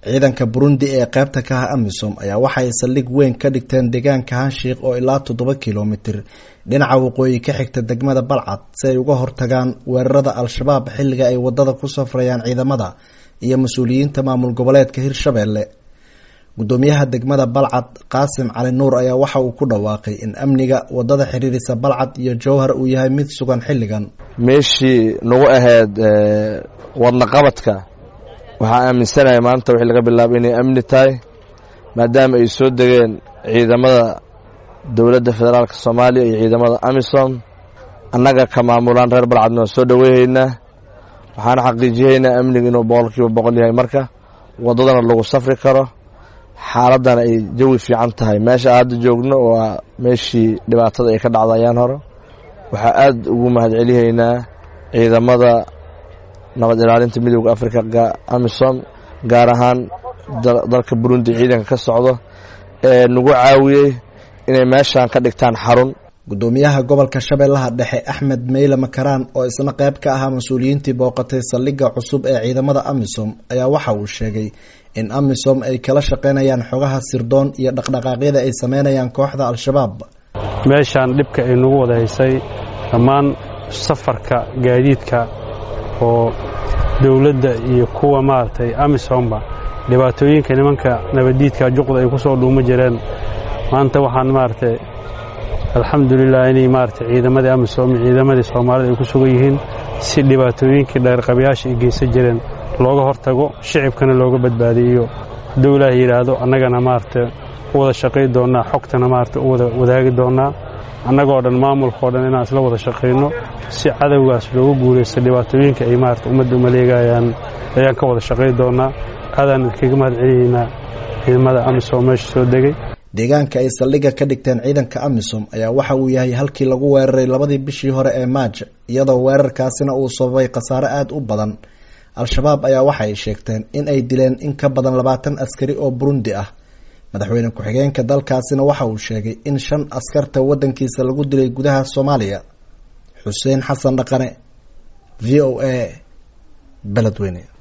ciidanka burundi ee qaybta ka ah amisom ayaa waxay saldhig weyn ka dhigteen deegaanka hanshiik oo ilaa toddoba kilomitir dhinaca waqooyi ka xigta degmada balcad si ay uga hortagaan weerarada al-shabaab xilliga ay wadada ku safrayaan ciidamada iyo mas-uuliyiinta maamul goboleedka hirshabelle gudoomiyaha degmada balcad qaasim cali nuur ayaa waxa uu ku dhawaaqay in amniga wadada xiriirisa balcad iyo jowhar uu yahay mid sugan xilligan meeshii nagu ahayd wadna qabadka waxaan aaminsanahay maanta wixii laga bilaabo inay amni tahay maadaama ay soo degeen ciidamada dowladda federaalka soomaaliya iyo ciidamada amisom annaga ka maamulaan reer balcadna waan soo dhoweyhaynaa waxaana xaqiijiyaynaa amniga inuu boqolkiiba boqol yahay marka waddadana lagu safri karo xaaladana ay jawi fiican tahay meesha hadda joogno waa meeshii dhibaatada ay ka dhacda ayaan hore waxaa aad ugu mahadcelihaynaa ciidamada nabad ilaalinta midooda africa amisom gaar ahaan dalka burundi ciidanka ka socdo ee nagu caawiyey inay meeshan ka dhigtaan xarun gudoomiyaha gobolka shabeellaha dhexe axmed meyle makaraan oo isna qayb ka ahaa mas-uuliyiintii booqatay saldhigga cusub ee ciidamada amisom ayaa waxa uu sheegay in amisom ay kala shaqaynayaan xogaha sirdoon iyo dhaqdhaqaaqyada ay sameynayaan kooxda al-shabaab meeshaan dhibka ay nagu wada haysay dhammaan safarka gaadiidka oo dowladda iyo kuwa maaragtay amisomba dhibaatooyinka nimanka nabaddiidka juqda ay ku soo dhuuma jireen maanta waxaan maaragtay alxamdulilah inay maaragtay ciidamadii amisom iyo ciidamadii soomaalida ay ku sugan yihiin si dhibaatooyinkii dheerqabayaasha ay geysan jireen looga hortago shicibkana looga badbaadiyo hadduu ilaaha yidhaahdo annagana maaragtay u wada shaqay doonnaa xogtana maaragtay u wada wadaagi doonnaa annagoo dhan maamulkao dhan inaan isla wada shaqayno si cadowgaas looga guulaysto dhibaatooyinka ay maarata ummadda umaleegayaan ayaan ka wada shaqay doonnaa aadaan idinkaga mahad celinaynaa ciidamada amisom meesha soo degay deegaanka ay saldhigga ka dhigteen ciidanka amisom ayaa waxa uu yahay halkii lagu weeraray labadii bishii hore ee maaj iyadoo weerarkaasina uu sababay khasaare aada u badan al-shabaab ayaa waxay sheegteen in ay dileen in ka badan labaatan askari oo burundi ah madaxweyne ku-xigeenka dalkaasina waxa uu sheegay in shan askarta waddankiisa lagu dilay gudaha soomaaliya xuseen xasan dhaqane v o a beledweyne